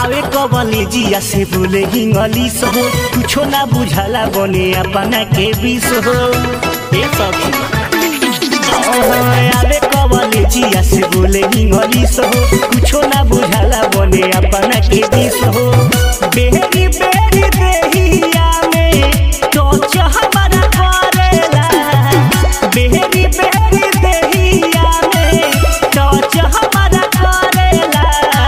आवे कबले जिया से बोले इंग्लिश हो कुछो ना बुझाला बने अपना के बीस हो ए सखी आवे कबले जिया से बोले इंग्लिश हो कुछो ना बुझाला बने अपना के बीस हो बेरी बेरी देहिया में टच हमारा करेला बेरी बेरी देहिया में टच हमारा करेला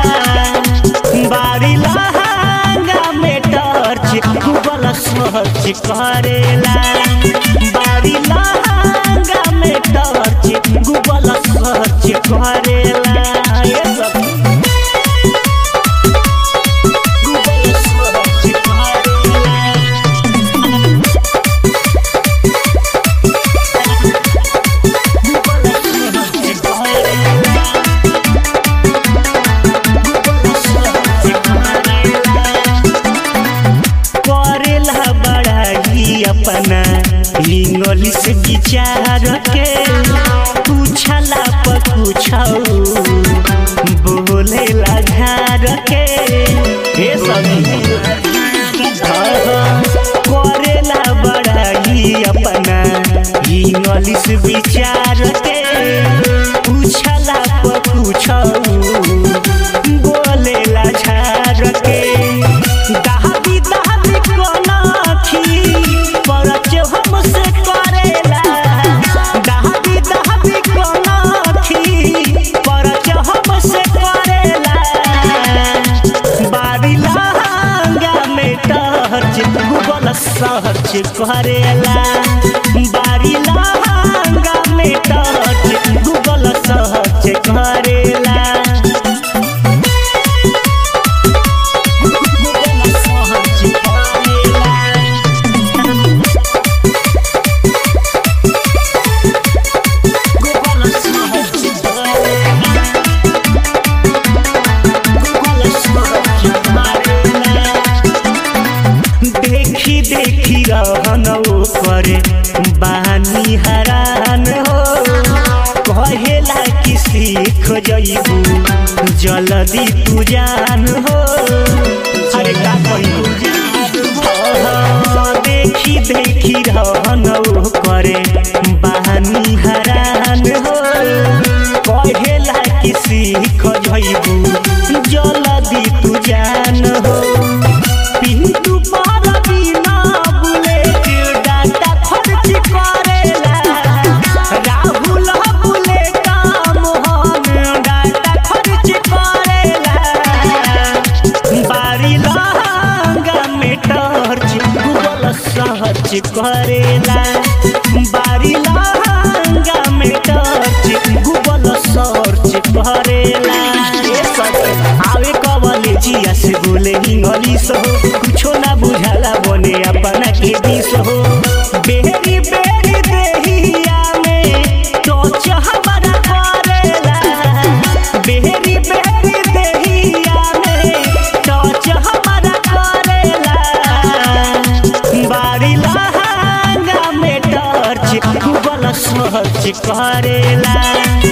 बारी लहंगा में टर्च गूगल सर्च करेला बारी लहंगा में टर्च गूगल सर्च करेला ये सब गूगल सर्च करेला करेला बड़ाई अपना इंग्लिश विचार के पूछला पर पूछौ बोलेला झार के हे सभी करेला बड़ाई अपना इंग्लिश विचार के पूछला पर पूछौ बोलेला झार के दहाबी दहाबी कोनाखी परच हमसे करेला दहाबी दहाबी कोनाखी परच हमसे करेला बारी लहंगा में टर्च गूगल सर्च करेला बारी लहंगा में टर्च गूगल सर्च करेला गूगल सर्च करेला गूगल सर्च करेला गूगल सर्च करेला देखी देखी रहन करे बानी हरान हो कहेला कि सीख जइबू जल्दी तू जान हो अरे का कहिबू देखी देखी रहन करे बानी हरान हो कहेला कि सीख जइबू जल्दी तू जान हो पिंटू पार बिना बुलेट डाटा खर्च करेला राहुल बुले काम हम डाटा खर्च करेला बारी लहंगा में टर्च गूगल सर्च करेला बारी लहंगा में टर्च गूगल सर्च करेला ए सब आवे कबले जिया से बोले इंग्लिश हो कुछो ना बुझाला बने अपना के दिस हो बेरी बेरी देहिया में टच हमारा करेला बेरी बेरी देहिया में टच हमारा करेला बारी लहंगा में टर्च गूगल सर्च करेला